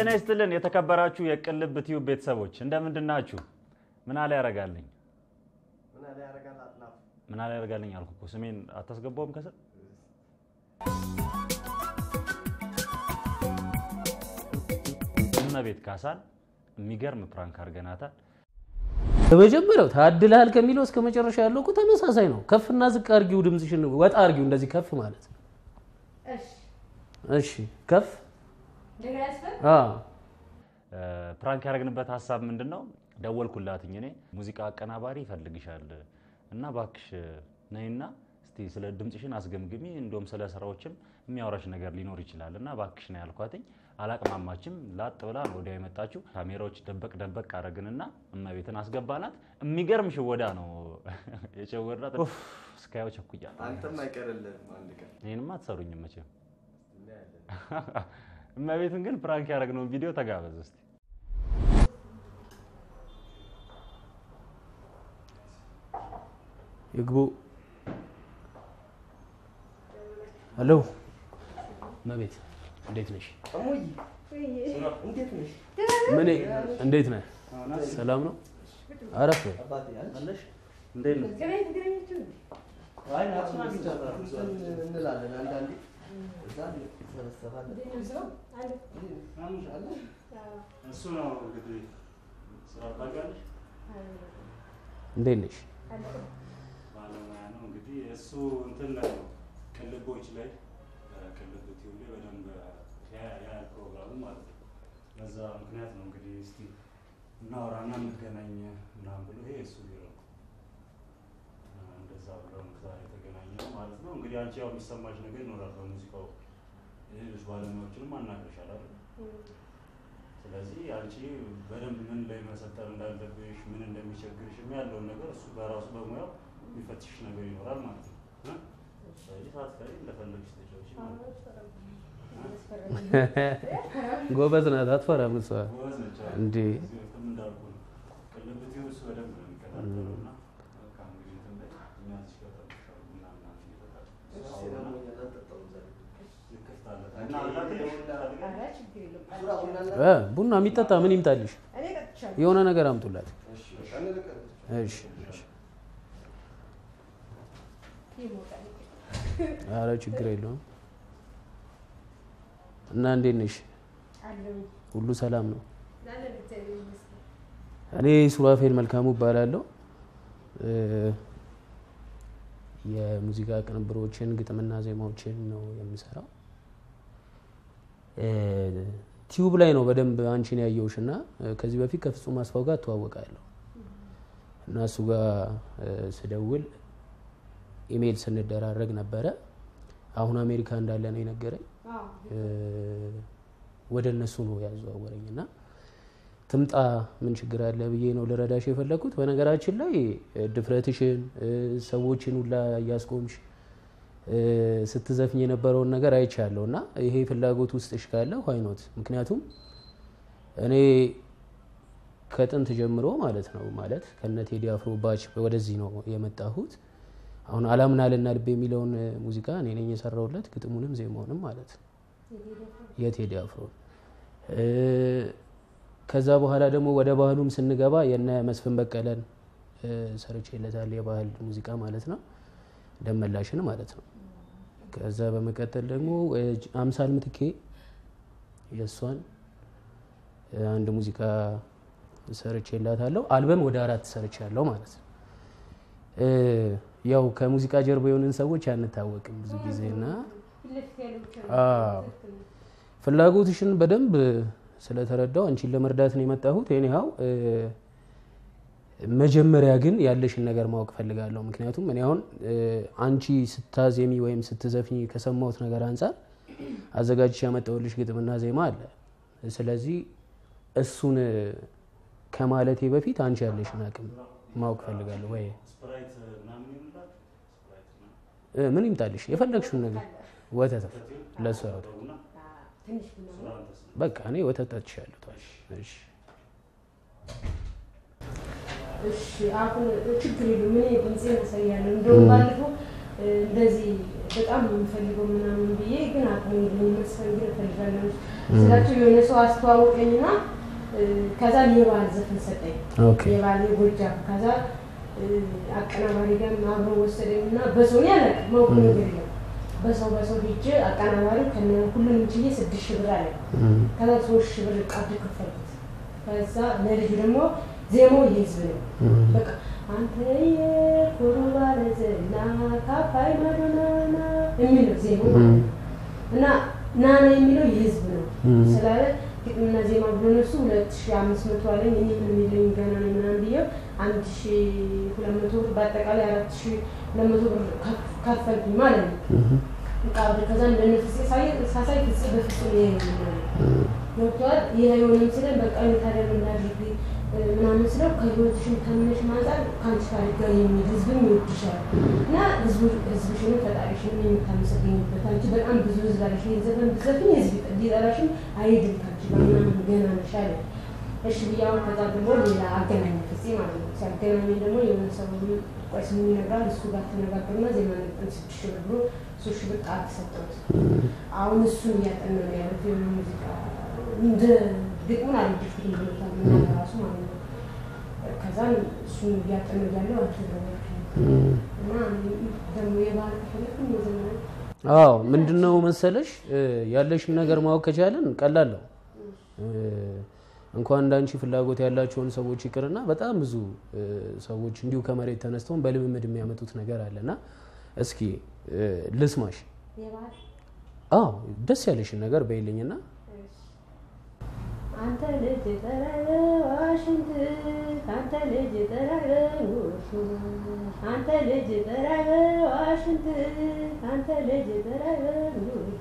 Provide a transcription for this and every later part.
ጤና ይስጥልን የተከበራችሁ የቅልብ ቲዩብ ቤተሰቦች እንደምንድን ናችሁ? ምን አለ ያረጋልኝ ምን አለ ያረጋልኝ አልኩ እኮ ስሜን አታስገባውም ከስር እመቤት ካሳን የሚገርም ፕራንክ አድርገናታል። በመጀመሪያው ታድልሃል ከሚለው እስከ መጨረሻ ያለው እኮ ተመሳሳይ ነው። ከፍና ዝቅ አርጊው፣ ድምፅሽን ወጣ አርጊው። እንደዚህ ከፍ ማለት እሺ፣ ከፍ አዎ። ፕራንክ ያደረግንበት ሀሳብ ምንድን ነው? ደወልኩላትኝ እኔ ሙዚቃ አቀናባሪ ይፈልግሻል እና ባክሽ ነይና እስቲ ስለ ድምፅሽን አስገምግሚ፣ እንዲሁም ስለ ስራዎችም የሚያወራሽ ነገር ሊኖር ይችላል እና ባክሽ ነው ያልኳትኝ። አላቅማማችም። ላጥ ብላ ነው ወዲያው የመጣችው። ካሜራዎች ደበቅ ደበቅ አደረግንና እመቤትን አስገባናት። የሚገርም ሽወዳ ነው የሸወዳት። ኡፍ፣ እስካየው ቸኩያ። አንተም አይቀርልህም አንድ ቀን ይህንማ አትሰሩኝም መቼም። እመቤትን ግን ፕራንክ ያደረግነውን ቪዲዮ ተጋበዝ እስቲ። ይግቡ። ሄሎ እመቤት፣ እንዴት ነሽ? እሙዬ እንዴት ነሽ? ምን እንዴት ነህ? ሰላም ነው? አረፍ በይ። አባቴ አለሽ? እንዴት ነው? አይ ናችን አግኝቻታለሁ። እንላለን አንዳንዴ እዛ እንሰበሰባለን። እሱ ነው እንግዲህ ስራ ታውቂያለሽ፣ እንዴት ነሽ? ባለሙያ ነው እንግዲህ እሱ እንትን ላይ ነው ቅልቦች ላይ ቅልብ ቲዩብ ላይ በደንብ ያያል ፕሮግራሙ ማለት ነው። በዛ ምክንያት ነው እንግዲህ እስቲ እናወራና እንገናኝ ምናምን ብሎ ይሄ እሱ ቢሮ ነው። እንደዛ ብለው ነው ዛሬ የተገናኘ ነው ማለት ነው። እንግዲህ አንቺ ያው የሚሰማሽ ነገር ይኖራል በሙዚቃው ሌሎች ባለሙያዎችንም አናግረሻል አይደል? ስለዚህ አንቺ በደንብ ምን ላይ መሰጠር እንዳለብሽ ምን እንደሚቸግርሽ ያለውን ነገር እሱ በራሱ በሙያው የሚፈትሽ ነገር ይኖራል ማለት ነው። እ? ስለዚህ ሳትፈሪ እንደፈለግሽ ተጫወቺ ማለት ነው። ጎበዝ ናት፣ አትፈራም እሷ። ጎበዝ ነች። አዎ። እንዴ እዚህ በፊትም እንዳልኩ ነው ቅልብ ቲዩብ እሱ በደንብ ነው የሚከታተለው እና በቃ እንግዲህ እንትን ላይ እኛ እዚህ ጋር ጠብቅሻለሁ ምናምን ምናምን እየተባለ እሺ ደግሞ ያላጠጣው ዛሬ ይከፍታል እና አላትልሽ ሱራ ቡና እና እ ቡና የሚጠጣ ምን ይምጣልሽ? የሆነ ነገር አምጡላት። እሺ በቃ እንልቀቅ። እሺ እሺ። ኧረ ችግር የለውም። እና እንዴት ነሽ? ሁሉ ሰላም ነው? እኔ ሱራፌል መልካሙ እባላለሁ። እ የሙዚቃ ቅንብሮችን ግጥምና ዜማዎችን ነው የምሰራው። እ ቲዩብ ላይ ነው በደንብ አንቺን ያየውሽ እና እ ከዚህ በፊት ከፍጹም አስፋው ጋር እተዋወቃለሁ እና እሱ ጋር እ ስደውል ኢሜይል ስንደራረግ ነበረ። አሁን አሜሪካ እንዳለ ነው የነገረኝ። እ ወደ እነሱ ነው ያዘዋወረኝ እና ትምጣ ምን ችግር አለ ብዬ ነው ልረዳሽ የፈለግኩት። በነገራችን ላይ እ ድፍረትሽን እ ሰዎችን ሁላ እያስቆምሽ እ ስትዘፍኝ የነበረውን ነገር አይቻለሁ እና ይሄ ፍላጎት ውስጥሽ ካለ ዋይኖት ምክንያቱም እኔ ከጥንት ጀምሮ ማለት ነው ማለት ከነ ቴዲ አፍሮ ባች ወደዚህ ነው የመጣሁት። አሁን አላምናልና ልብ የሚለውን እ ሙዚቃ እኔ ነኝ የሰራሁለት ግጥሙንም ዜማውንም ማለት ነው የቴዲ አፍሮ እ ከዛ በኋላ ደግሞ ወደ ባህሉም ስንገባ የነ መስፍን በቀለን እ ሰርቼለታል የባህል ሙዚቃ ማለት ነው ደመላሽን ማለት ነው። ከዛ በመቀጠል ደግሞ እ አምሳል ምትኬ የእሷን እ አንድ ሙዚቃ ሰርቼላታለሁ። አልበም ወደ አራት ሰርቻለሁ ማለት ነው። እ ያው ከሙዚቃ ጀርባ የሆንን ሰዎች አንታወቅም ብዙ ጊዜ እና አዎ ፍላጎትሽን በደንብ ስለተረዳው አንቺን ለመርዳት ነው የመጣሁት። ኒሃው መጀመሪያ ግን ያለሽን ነገር ማወቅ ፈልጋለሁ። ምክንያቱም እኔ አሁን እ አንቺ ስታዜሚ ወይም ስትዘፍኝ ከሰማሁት ነገር አንጻር አዘጋጅቼ ያመጣሁልሽ ግጥምና ዜማ አለ። ስለዚህ እሱን ከማለቴ በፊት አንቺ ያለሽን አቅም ማወቅ ፈልጋለሁ። ወይ ስፕራይት ምናምን ይሆንላት ስፕራይት ምናምን እ ምን ይምጣልሽ የፈለግሽውን ነገር ወተት ለእሷ ያወጣ ቡና ሱራ አንተስ በቃ እኔ ወተት ጠጥሻለሁ። ተዋሽ። እሺ እሺ አሁን ችግር የለም። እኔ ድምፄን አሳያለሁ። እንደውም ባለፈው እ እንደዚህ በጣም ነው የምፈልገው ምናምን ብዬ ግን አቅሙልኝ መስፈንግር እፈልጋለሁ ስላቸው የሆነ ሰው አስተዋወቀኝና እ፣ ከዛ የባህል ዘፈን ሰጠኝ። ኦኬ የባህል የጎጃም ከዛ እ፣ አቀናባሪ ጋር አብሮ ወሰደኝ እና በሰው ያለ ማውቁ ነገር የለም በሰው በሰው ሄጄ አቀናባሪ ከነ ሁሉንም ችዬ ስድስት ሺህ ብር አለ እም፣ ከዛ ሶስት ሺህ ብር ቀብድ ከፈልኩት። ከዛ ለልጁ ደግሞ ዜማው የህዝብ ነው። እም፣ በቃ አንተ የኩሩ ባለዝና ካፋይ ማዶናና የሚለው ዜማው ማለት ነው። እና ናና የሚለው የህዝብ ነው እም። ስላለ ግጥምና ዜማ ብሎ እነሱ ሁለት ሺህ አምስት መቶ አለኝ እኔ ምን የሚለኝ ገና ነው ምናምን ብዬው አንድ ሺህ ሁለት መቶ ብር በአጠቃላይ አራት ሺህ ሁለት መቶ ብር ከፍ- ከፈልኩኝ ማለት ነው። እም፣ በቃ ወደ ከዛ እንደነ ፍፄ ሳይ- ሳሳይ ፍፄ በፍጹም ይሄ ነው እም፣ ገብቷል። ይህ አይሆንም ስለን በቃ እኔ ታዲያ ምን ላድርግ እ፣ ምናምን ስለው ከህይወትሽም ከምንሽ ማንጻር ከአንቺ ታሪክ ጋር የሚል ህዝብም ይወድሻል እና ህዝቡ- ህዝብሽንም ፈጣሪሽንም የምታመሰግኝበት አንቺ በጣም ብዙ ህዝብ አለሽ። ይህን ዘፈን ብትዘፍኝ ህዝብ ሊጠላሽም አይሄድም ከአንቺ ጋር ምናምን ገና ነሽ አለ። እሺ ብዬ አሁን ከዛ ደግሞ ሌላ አገናኝ ፍፄ ማለት ነው። ሲያገናኝ ደግሞ የሆነ ሰው ቆይ ስሙ ይነግራል እሱ ጋር ተነጋገሩና ዜማ ነጥን ስድስት ሺህ ብር ብሎ ሶስት ሺህ ብር ቃል ተሰጠሁት። አሁን እሱን እያጠና ነው ያሉት የሆነ ሙዚቃ እንደ ግጥሙን አልወደድኩትም ብሎታል እና ራሱ ማለት ነው። ከዛን እሱን እያጠና እያለው አልተዘጋጅም እም። እና ደግሞ የባህል ከፈለግን የዘመናዊ አዎ ምንድን ነው መሰለሽ እ፣ ያለሽን ነገር ማወቅ ከቻለን ቀላል ነው። እ፣ እንኳን እንዳንቺ ፍላጎት ያላቸውን ሰዎች ይቅርና በጣም ብዙ እ፣ ሰዎች እንዲሁ ከመሬት ተነስተውን በልምምድ የሚያመጡት ነገር አለና እስኪ እ፣ ልስማሽ። የባህል አዎ ደስ ያለሽን ነገር በይልኝና አንተ ልጅ ጠረረ ዋሽንት አንተ ልጅ ጠረረ ውርሱ አንተ ልጅ ጠረረ ዋሽንት አንተ ልጅ ጠረረ ውርሱ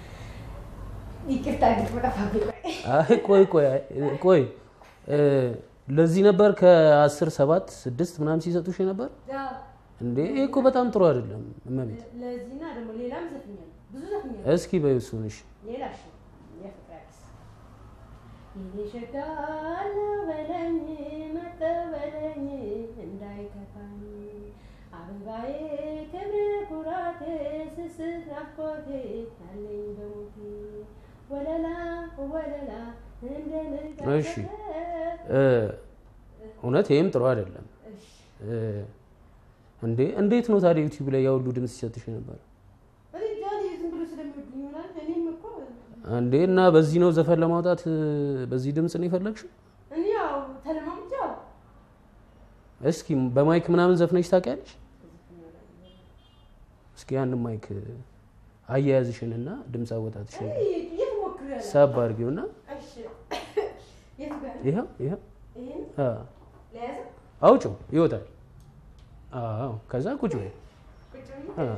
ይቅርታ ግጥም ጠፋብኝ። አይ ቆይ ቆይ አይ፣ ቆይ እ፣ ለዚህ ነበር ከአስር ሰባት ስድስት ምናምን ሲሰጡሽ ነበር ያው እንዴ? ይሄ እኮ በጣም ጥሩ አይደለም እመቤት። ለዚህና ደግሞ ሌላም ዘፍኛለሁ፣ ብዙ ዘፍኛለሁ። እስኪ በይው እሱን እሺ። ሌላ እሺ፣ የፍቅር አዲስ የኔ ሸጋ አለው በለኝ መጠው በለኝ እንዳይከፋኝ አበባዬ ክብር ኩራቴ ስስት ናፍቆቴ ያለኝ በሞቴ ወለላ ወለላ እንደ እሺ እ፣ እውነት ይህም ጥሩ አይደለም እ፣ እንዴ እንዴት ነው ታዲያ ዩቲዩብ ላይ ያሁሉ ድምፅ ሲሰጥሽ ነበር ዝም ብሎ ስለሚወዱኝ ይሆናል። እኔም እኮ እንዴ? እና በዚህ ነው ዘፈን ለማውጣት እ፣ በዚህ ድምፅ ነው የፈለግሽው? እኔ ያው ተለማምጃው እስኪ በማይክ ምናምን ዘፍነሽ ታውቂያለሽ? እስኪ ያንን ማይክ አያያዝሽን እና ድምፅ አወጣትሽን የት ሞክሬያለሁ። ሳብ አድርጊውና እሺ የት ጋር ይኸው ይኸው ይሄን አ፣ ለያዘ አውጪው ይወጣል። አዎ ከዛ ቁጭ በይ። ቁጭ ብዬ አ።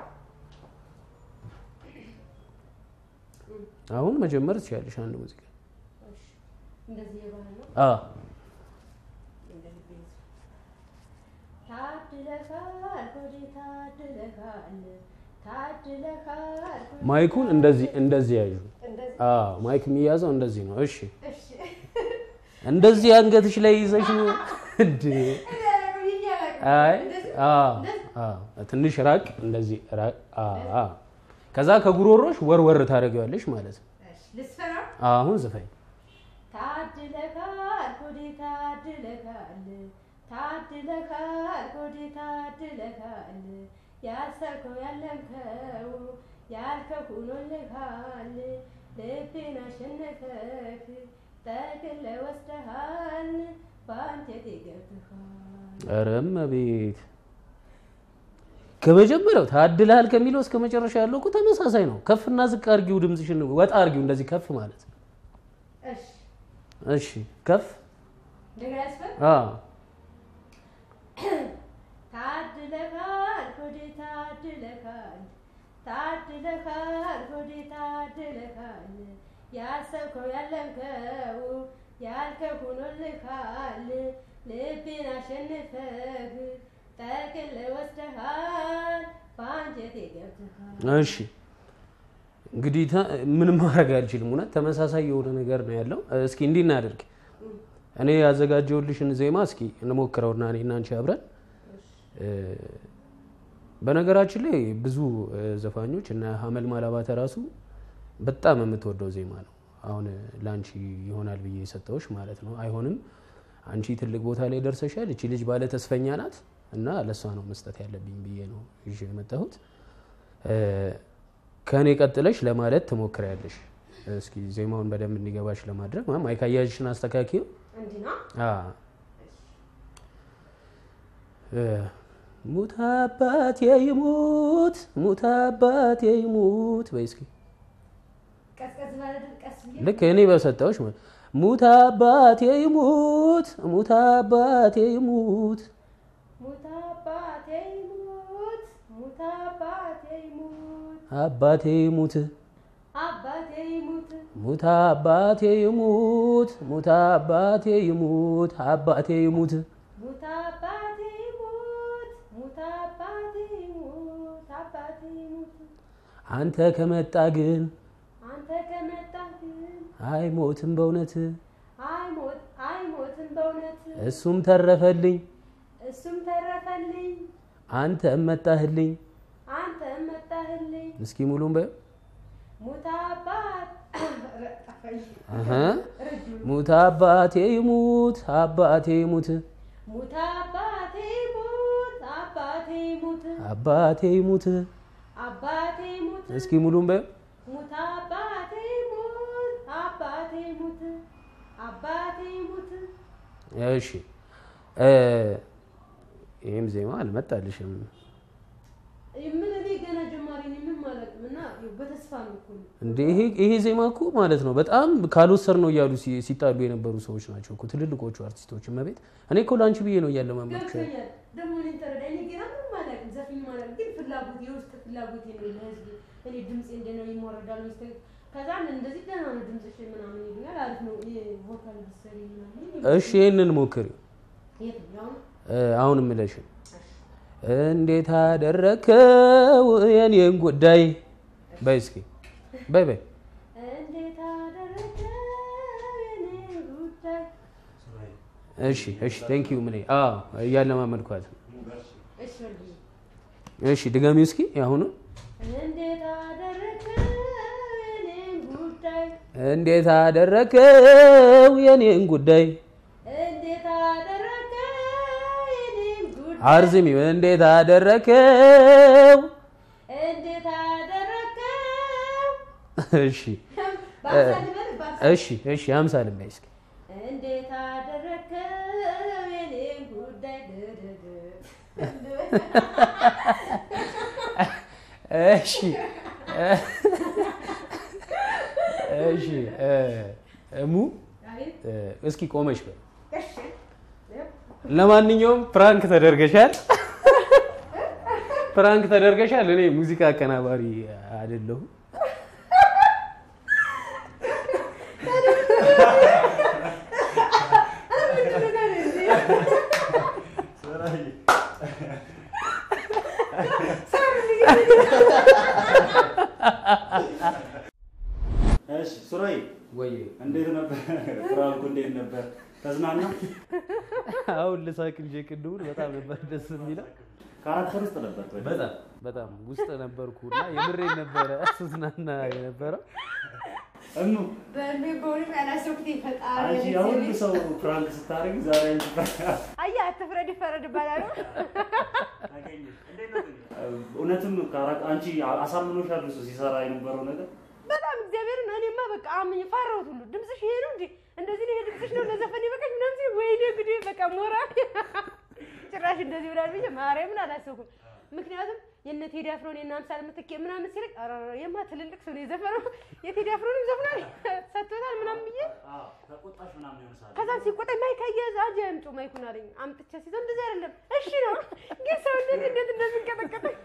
አሁን መጀመር ትችያለሽ አንድ ሙዚቃ። እሺ እንደዚህ የባህል ነው። አ እንደዚህ ቤት ታድለካል ሆዴ ታድለካል ታድለካል ሆዴ ማይኩን እንደዚህ እንደዚህ ያዩ። እንደዚህ አ ማይክ የሚያዘው እንደዚህ ነው። እሺ እሺ እንደዚህ አንገትሽ ላይ ይዘሽ ነው እንዴ? አይ አ አ ትንሽ ራቅ፣ እንደዚህ ራቅ። አ አ ከዛ ከጉሮሮሽ ወርወር ታደርጊዋለሽ ማለት ነው። ልስፈራ አሁን ዝፈኝ። ታድለካል ሆዴ ታድለካል ታድለካል ሆዴ ታድለካል ያሰብከው ያለምከው ያልከው ሆኖልካል ልቤን አሸነፈክ ጠቅልለህ ወስደሃል በአንጀቴ ገብተሃል ኧረ እመቤት ከመጀመሪያው ታድልሃል ከሚለው እስከ መጨረሻ ያለው እኮ ተመሳሳይ ነው። ከፍና ዝቅ አርጊው፣ ድምፅሽን ወጣ አርጊው። እንደዚህ ከፍ ማለት እሺ እሺ፣ ከፍ እንደገና ያስፈል አ ታድለካል ሆዴ ታድለካል ታድለካል ሆዴ ታድለካል ያሰብከው ያለምከው ያልከው ሆኖልካል ልቤን አሸንፈህ ጠቅልለህ ወስደሃል በአንጀቴ ገብተሃል እሺ እንግዲህ ተ- ምንም ማድረግ አልችልም። እውነት ተመሳሳይ የሆነ ነገር ነው ያለው። እስኪ እንዲህ እናድርግ። እኔ ያዘጋጀውልሽን ዜማ እስኪ እንሞክረውና እኔ እና አንቺ አብረን እ፣ በነገራችን ላይ ብዙ እ፣ ዘፋኞች እና ሀመልማል አባተ ራሱ በጣም የምትወደው ዜማ ነው። አሁን ለአንቺ ይሆናል ብዬ የሰጠውሽ ማለት ነው። አይሆንም አንቺ ትልቅ ቦታ ላይ ደርሰሻል። እቺ ልጅ ባለ ተስፈኛ ናት እና ለእሷ ነው መስጠት ያለብኝ ብዬ ነው ይዤ የመጣሁት። ከእኔ ቀጥለሽ ለማለት ትሞክሪያለሽ። እስኪ ዜማውን በደንብ እንዲገባሽ ለማድረግ ማይክ አያያዝሽን አስተካኪው። እንዲህ ነው። ሙት አባቴ ይሙት ሙት አባቴ ይሙት በይ እስኪ ቀዝቀዝ ባለ ድምፅ ቀስ ብዬ ልክ እኔ በሰጠዎች ሙት አባቴ ይሙት ሙት አባቴ ይሙት ሙት አባቴ ይሙት ሙት አባቴ ይሙት አባቴ ይሙት አባቴ ይሙት ሙት አባቴ ይሙት ሙት አባቴ ይሙት አባቴ ይሙት ሙት አባቴ ይሙት ሙት አባቴ ይሙት አባቴ ይሙት አንተ ከመጣ ግን አንተ ከመጣህ ግን አይሞትም በእውነት አይሞት አይሞትም በእውነት እሱም ተረፈልኝ እሱም ተረፈልኝ አንተ መጣህልኝ አንተ መጣህልኝ እስኪ ሙሉም በ ሙት አባት ጠፋኝ። አሀ ረጅም ሙት አባቴ ይሙት አባቴ ይሙት ሙት አባቴ ይሙት አባቴ ይሙት አባቴ ይሙት አባቴ ይሙት እስኪ ሙሉም በ ሙት አባቴ ይሙት አባቴ ይሙት አባቴ ይሙት እሺ እ ይህም ዜማ አልመጣልሽም። ምን እኔ ገና ጀማሪ ነኝ ምን ማለት ነው እና ያው በተስፋ ነው እኮ እንደ ይሄ ይሄ ዜማ እኮ ማለት ነው በጣም ካልወሰድ ነው እያሉ ሲ- ሲጣሉ የነበሩ ሰዎች ናቸው እኮ ትልልቆቹ አርቲስቶች። እመቤት እኔ እኮ ለአንቺ ብዬ ነው እያለ ማመልከ ገብቶኛል ደግሞ እኔን ተረዳኝ እኔ ገና ምንም አላውቅም ዘፈኝ ማለት ግን ፍላጎት የውስጥ ፍላጎት ነው ለህዝብ እኔ ድምፄ እንደነው ይሞረዳል ሚስተ ከዛም እንደዚህ ደህና ነው ድምፅሽ ምናምን ይሉኛል አሪፍ ነው ቮካል ብትሰሪ ምናምን ይሉኛል። እሺ ይህንን ሞክሪ የትኛው ነው እ፣ አሁን እምልሽን እንዴት አደረከው የኔን ጉዳይ በይ እስኪ በይ በይ እንዴት አደረገ የኔ ጉዳይ ሱራዬ እሺ እሺ ቴንክ ዩ ምን አዎ እያለማመድኳት ነው። በርቺ። እሺ ወልዬ እሺ ድጋሚው እስኪ አሁኑ እንዴት አደረገ የኔን ጉዳይ እንዴት አደረከው የኔን ጉዳይ እንዴት አደረገ የኔን ጉዳይ አርዝሚው እንዴት አደረከው እንዴት አደረገው እሺ ባሳልበል ባሳ እሺ እሺ አምሳል በይ እስኪ እንዴት አደረገው የኔን ጉዳይ ድድድ እሺ እሺ እ፣ እሙ አቤት እ፣ እስኪ ቆመሽ በይ እሺ ለማንኛውም ፕራንክ ተደርገሻል ፕራንክ ተደርገሻል እኔ ሙዚቃ አቀናባሪ አይደለሁም ሱራዬ እሺ ሱራዬ ወይ እንዴት ነበር ፍራንኩ? እንዴት ነበር? ተዝናና? አሁን ልሳቅ እንጂ ቅድሙን በጣም ነበር ደስ የሚለው ካራክተር ውስጥ ነበር ወይ? በጣም በጣም ውስጥ ነበርኩና የምሬን ነበረ ስዝናና የነበረው እኑ በእኔ በእውነት ያላሰብኩት ይፈጣል አንቺ ያሁሉ ሰው ፍራንክ ስታደርግ ዛሬ አንቺ አያ አትፍረድ ይፈረድ ይባላል ታገኘሽ። እንዴት ነው ግን? እውነትም ካራ- አንቺ አሳምኖሻል እሱ ሲሰራ የነበረው ነገር በጣም እግዚአብሔርን እኔማ በቃ አምኜ ፈራሁት ሁሉ ድምፅሽ ይሄ ነው እንዴ እንደዚህ ነው ይሄ ድምፅሽ ነው ለዘፈን ይበቃኝ ምናምን ሲል ወይኔ ጉዴ በቃ ሞራል ጭራሽ እንደዚህ ብላል ብዬ ማርያምን አላሰብኩም ምክንያቱም የነ ቴዲ አፍሮን የነ አምሳል ምትኬ ምናምን ሲለቅ ኧረ የማ ትልልቅ ሰው ነው የዘፈነው የቴዲ አፍሮንም ዘፍኗል ሰጥቶታል ምናምን ብዬ አዎ፣ ተቆጣሽ ምናምን የሆነ ሰዓት ከዛም ሲቆጣኝ ማይክ አያያዝ አጅ አምጪው ማይኩን አለኝ አምጥቼ ሲዘው እንደዚህ አይደለም እሺ ነው ግን ሰውነት እንዴት እንደሚንቀጠቀጠኝ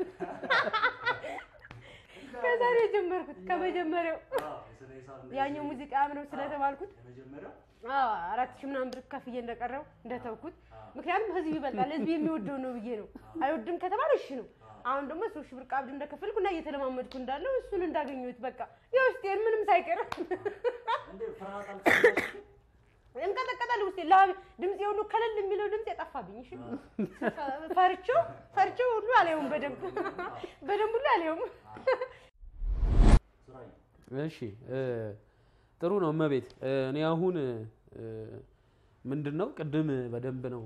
ከዛ ነው የጀመርኩት ከመጀመሪያው አዎ፣ የስነ ሂሳብ እንደዚህ ያኛው ሙዚቃ ምንም ስለተባልኩት የመጀመሪያው አዎ አራት ሺህ ምናምን ብር ከፍዬ እንደቀረው እንደተውኩት ምክንያቱም ህዝብ ይበልጣል ህዝብ የሚወደው ነው ብዬ ነው አይወድም ከተባለ እሺ ነው አሁን ደግሞ ሶስት ሺህ ብር ቀብድ እንደከፈልኩ እና እየተለማመድኩ እንዳለው እሱን እንዳገኘሁት በቃ የውስጤን ምንም ሳይቀር እንዴ ፍርሃት አልተሰማሽም? እንቀጠቀጣል ውስጤ ላብ ድምፄ ሁሉ ከለል የሚለው ድምፅ ጠፋብኝ እሺ ፈርቼው ፈርቼው ሁሉ አላየውም በደንብ በደንብ ሁሉ አላየውም ሱራዬ እሺ እ፣ ጥሩ ነው እመቤት። እ፣ እኔ አሁን እ፣ ምንድን ነው ቅድም በደንብ ነው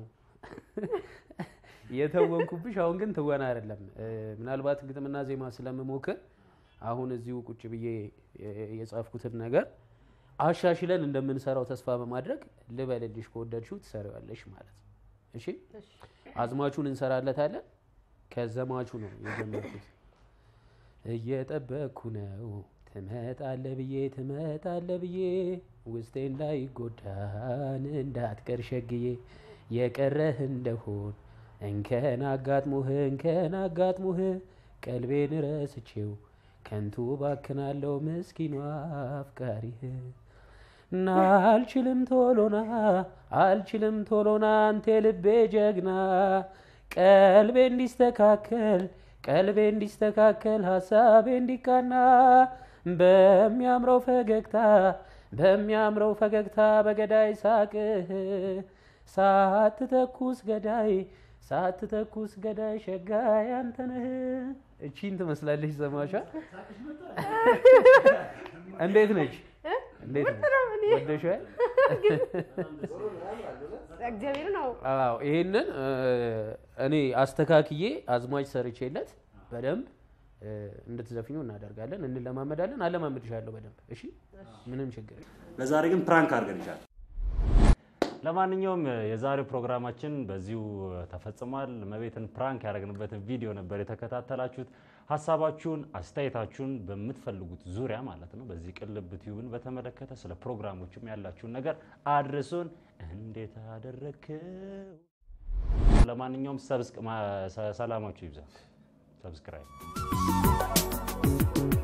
የተወንኩብሽ። አሁን ግን ትወና አይደለም። እ፣ ምናልባት ግጥምና ዜማ ስለምሞክር አሁን እዚሁ ቁጭ ብዬ የ- የጻፍኩትን ነገር አሻሽለን እንደምንሰራው ተስፋ በማድረግ ልበልልሽ፣ ከወደድሽው ትሰሪዋለሽ ማለት ነው። እሺ አዝማቹን እንሰራለታለን። ከዘማቹ ነው የጀመርኩት። እየጠበቅኩ ነው ትመጣለ ብዬ ትመጣለ ብዬ ውስጤ እንዳይጎዳን እንዳትቀር ሸግዬ የቀረህ እንደሆን እንከን አጋጥሞህ እንከን አጋጥሞህ ቀልቤን ረስቼው ከንቱ ባክናለው ምስኪኗ አፍቃሪህ እና አልችልም ቶሎና አልችልም ቶሎና አንተ ልቤ ጀግና ቀልቤ እንዲስተካከል ቀልቤ እንዲስተካከል ሀሳቤ እንዲቃና በሚያምረው ፈገግታ በሚያምረው ፈገግታ በገዳይ ሳቅህ ሳትተኩስ ገዳይ ሳትተኩስ ገዳይ ሸጋይ አንተነህ። እቺን ትመስላለች ዘማቿ። እንዴት ነች? እንዴት ነች? ወደሽዋል? እግዚአብሔር ነው። አዎ ይሄንን እ፣ እኔ አስተካክዬ አዝማች ሰርቼለት በደንብ እ፣ እንድትዘፍኙ እናደርጋለን፣ እንለማመዳለን። አለማመድሻለሁ በደንብ እሺ። ምንም ችግር የለም። ለዛሬ ግን ፕራንክ አድርገንሻል። ለማንኛውም የዛሬው ፕሮግራማችን በዚሁ ተፈጽሟል። እመቤትን ፕራንክ ያደረግንበትን ቪዲዮ ነበር የተከታተላችሁት። ሀሳባችሁን፣ አስተያየታችሁን በምትፈልጉት ዙሪያ ማለት ነው በዚህ ቅልብ ቲዩብን በተመለከተ ስለ ፕሮግራሞችም ያላችሁን ነገር አድርሱን። እንዴት አደረግከው? ለማንኛውም ሰብስክ ማ- ሰላማችሁ ይብዛ። ሰብስክራይብ